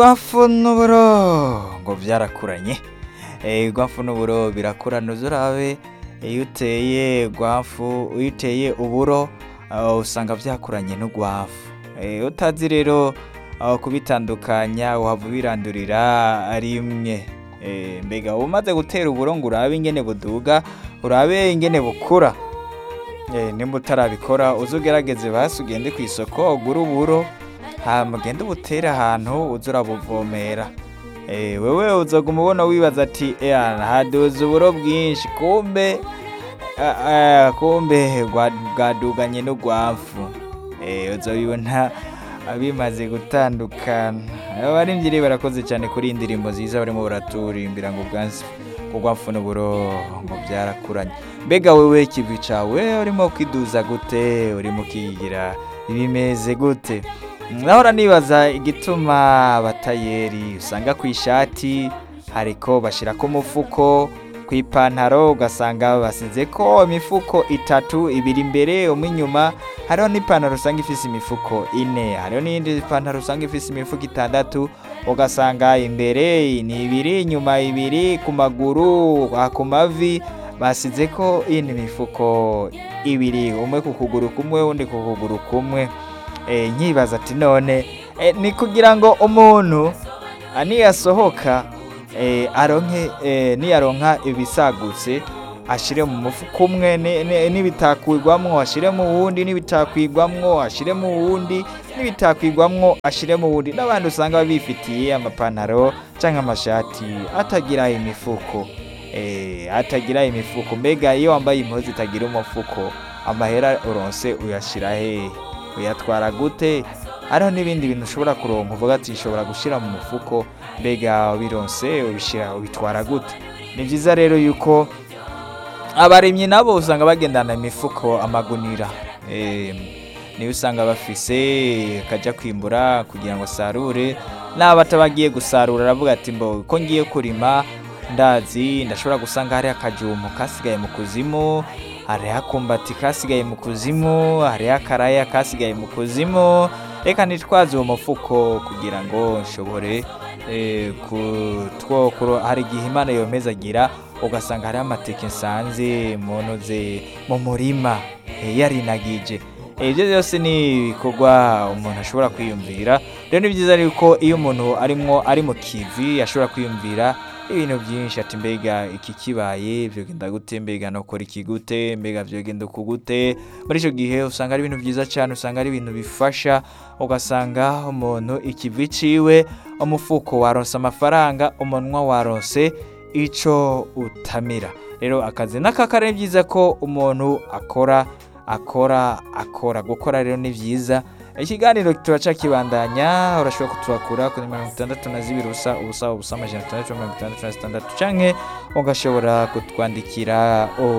Urwafu n'uburo ngo vyarakuranye urwafu n'uburo birakurana uze urabe iyo uteye urwafu iyo uteye uburo usanga vyakuranye n'urwafu utazi rero kubitandukanya wohava ubirandurira rimwe mbega umaze gutera uburo ngo urabe ingene buduga urabe ingene bukura nimba utarabikora uze ugerageze basi ugende kw'isoko ugure uburo hama ugende ubutere ahantu uze urabuvomera wewe uzoguma ubona wibaza ati haduze uburo bwinshi kumbe kumbe bwaduganye n'urwafu uzobibona bimaze gutandukana abarimvyi rero barakoze cane kuri iyi ndirimbo nziza barimo baraturimbira ngo urwafu n'uburo ngo vyarakuranye mbega wewe ikivi cawe urimo kwiduza gute urimo ukigira bimeze gute nahora nibaza igituma abatayeri usanga kw'ishati hariko bashirako umufuko kw'ipantaro ugasanga basizeko imifuko itatu ibiri imbere umwe inyuma hariho n'ipantaro usanga ifise imifuko ine hariho n'iyindi pantaro usanga ifise imifuko itandatu ugasanga imbere ni ibiri inyuma ibiri ku maguru ku mavi basizeko iyindi mifuko ibiri umwe ku kuguru kumwe uwundi ku kuguru kumwe nkibaza ati none ni kugira ngo umuntu niyasohoka aronke niyaronka ibisagutse ashire mu mufuko umwe n'ibitakwigwamwo ashire mu wundi n'ibitakwigwamwo ashire mu wundi n'ibitakwigwamwo ashire mu wundi n'abandi usanga bifitiye amapantaro canke amashati atagira imifuko atagira imifuko mbega iyo wambaye impuzu itagira umufuko amahera uronse uyashira hehe uyatwara gute hariho n'ibindi bintu ushobora kuronka uvuga ati nshobora gushira mu mufuko mbega ubironse ubishira ubitwara gute ni vyiza rero yuko abarimyi nabo usanga bagendana imifuko amagunira niyo usanga bafise kaja kwimbura kugira ngo asarure n'abo atabagiye gusarura aravuga ati mbo ko ngiye kurima ndazi ndashobora gusanga hariho akajumu kasigaye mu kuzimu hariho akumbati kasigaye mu kuzimu hariho akaraya kasigaye mu kuzimu reka nitwaze uwo mufuko kugira ngo nshobore kutwokuro hari igihe imana yomezagira ugasanga hariho amateke nsanze munoze mu murima yarinagije ibyo byose ni ibikorwa umuntu ashobora kwiyumvira rero ni byiza yuko iyo umuntu arimwo ari mu kivi ashobora kwiyumvira ibintu byinshi ati mbega iki kibaye vyogenda gute mbega nokora iki gute mbega vyogenda uku gute muri ico gihe usanga ari ibintu vyiza cane usanga ari ibintu bifasha ugasanga umuntu ikivi ciwe umufuko waronse amafaranga umunwa waronse ico utamira rero akazi n'akakara ni vyiza ko umuntu akora akora akora gukora rero ni vyiza ikiganiro turaca kibandanya urashobora kutwakura kuri mirongo itandatu na zibiri ubusa ubusa ubusa amajana atandatu mirongo itandatu na zitandatu canke ugashobora kutwandikira